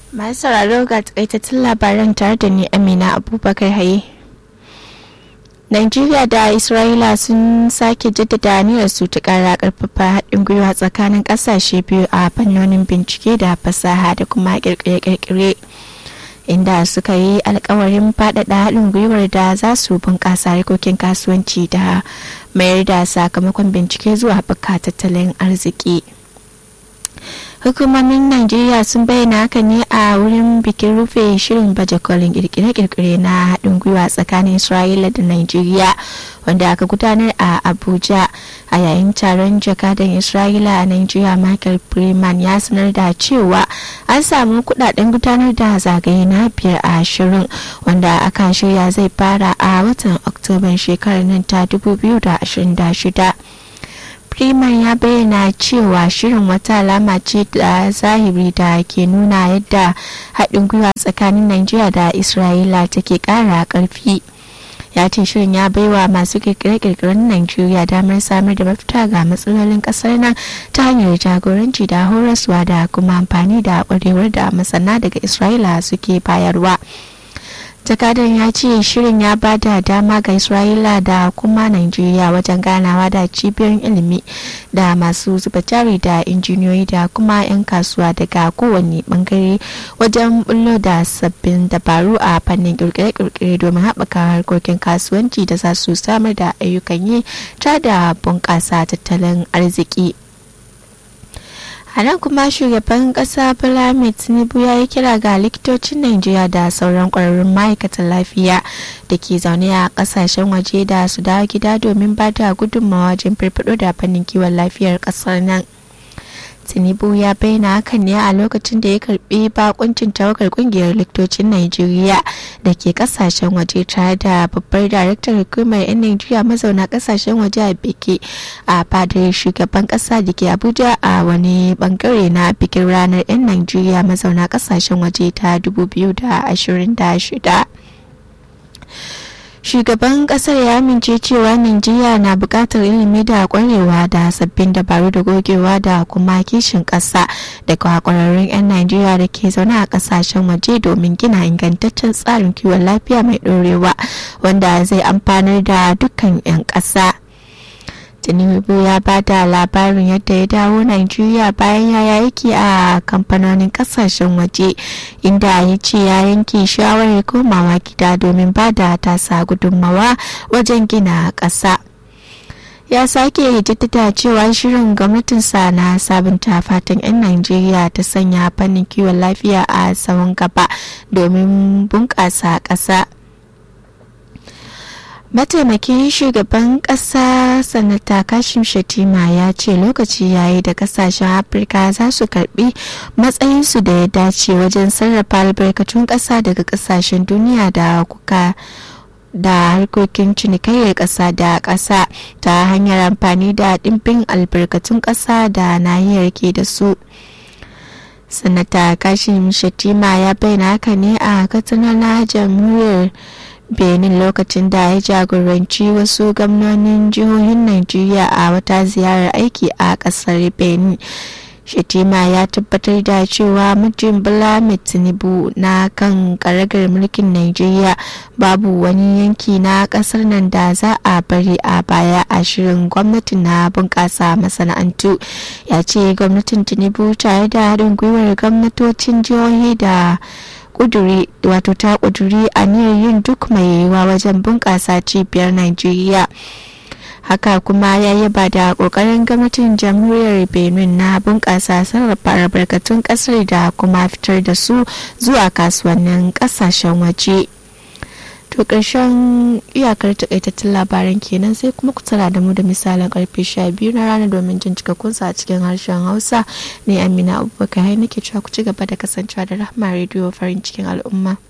masu sauraro ga takaitattun labaran tare da ni amina abubakar haye Najeriya da Isra'ila sun sake jaddada aniyar su ta kara karfafa haɗin gwiwa tsakanin ƙasashe biyu a fannonin bincike da fasaha da kuma kirkire-kirkire inda suka yi alkawarin faɗaɗa haɗin gwiwar da za su bunƙasa harkokin kasuwanci da mayar da sakamakon bincike zuwa haɓaka tattalin arziki. hukumomin najeriya sun bayyana haka ne a wurin bikin rufe shirin baje kolin kirkire-kirkire na haɗin gwiwa tsakanin isra'ila da najeriya wanda aka gudanar a abuja a yayin taron jakadan isra'ila a najeriya michael freeman ya sanar da cewa an samu kudaden gudanar da zagaye na biyar a shirin wanda aka shirya zai fara a watan oktoban shekarar nan ta 2026 Freeman ya bayyana cewa shirin wata alama ce da zahiri da ke nuna yadda haɗin gwiwa tsakanin Najeriya da Isra'ila take ƙara ƙarfi. ya ce shirin ya baiwa masu kirkire-kirkiren Najeriya damar samar da mafita ga matsalolin ƙasar nan ta hanyar jagoranci da horaswa da kuma amfani da ƙwarewar da masana daga Isra'ila suke bayarwa. jakadan ya ce shirin ya ba da dama ga isra'ila da kuma nigeria wajen ganawa da cibiyoyin ilimi da masu zuba jari da injiniyoyi da kuma 'yan kasuwa daga kowane bangare wajen bullo da sabbin dabaru a fannin kirkire-kirkire domin haɓaka harkokin kasuwanci da za su samar da ayyukan yi ta da bunƙasa tattalin arziki a nan kuma shugaban kasa bola tinubu ya yi kira ga likitocin najeriya da sauran kwararrun ma'aikatan lafiya da ke zaune a kasashen waje da su dawo gida domin ba da gudunmawa wajen firfado da fannin kiwon lafiyar kasar nan tinubu ya bayyana hakan ne a lokacin da ya karbi bakuncin tawagar kungiyar likitocin najeriya da ke kasashen waje tare da babbar daraktar hukumar 'yan najeriya mazauna kasashen waje a biki a fadar shugaban kasa da ke abuja a wani bangare na bikin ranar 'yan najeriya mazauna kasashen waje ta 2026 shugaban kasar ya amince cewa najeriya na bukatar ilimi da kwarewa da sabbin dabaru da gogewa da kuma kishin kasa daga kwararrun 'yan najeriya da ke zaune a kasashen waje domin gina ingantaccen tsarin kiwon lafiya mai dorewa wanda zai amfanar da dukkan 'yan kasa tinubu ya ba da labarin yadda ya dawo Najeriya bayan ya yaki a kamfanonin kasashen waje inda ya ce ya yanke shawarar komawa gida domin ba da tasa gudunmawa wajen gina ƙasa. ya sake jaddada cewa shirin gwamnatinsa na sabunta fatan 'yan najeriya ta sanya fannin kiwon lafiya a tsawon gaba domin bunƙasa ƙasa mataimakin shugaban kasa sanata kashim shatima ya ce lokaci yayi da kasashen afirka za su karbi matsayinsu da ya dace wajen sarrafa albarkatun kasa daga kasashen duniya da kuka da harkokin cinikayyar ƙasa da ƙasa ta hanyar amfani da ɗimbin albarkatun ƙasa da nahiyar ke da su sanata kashim shatima ya bayyana haka ne a katsina na jamhuriyar benin lokacin da ya jagoranci wasu gwamnonin jihohin najeriya a wata ziyarar aiki a kasar benin shatima ya tabbatar da cewa mutum bala tinubu na kan karagar mulkin najeriya babu wani yanki na kasar nan da za a bari a baya a shirin gwamnati na bunƙasa masana'antu ya ce gwamnatin tinubu tare da haɗin gwiwar gwamnatocin jihohi da kuduri wato ta kuduri aniyar yin duk mai yiwuwa wajen bunƙasa cibiyar Najeriya. haka kuma ya yaba da ƙoƙarin gwamnatin jamhuriyar benin na bunƙasa sarrafa albarkatun ƙasar da kuma fitar da su zuwa kasuwannin ƙasashen waje to ƙarshen iyakar takaitattun labaran kenan sai kuma ku tara da mu da misalin karfe 12 na rana domin jin cikakkun a cikin harshen hausa ne amina abubakar nake cewa ku ci gaba da kasancewa da rahama rediyo farin cikin al'umma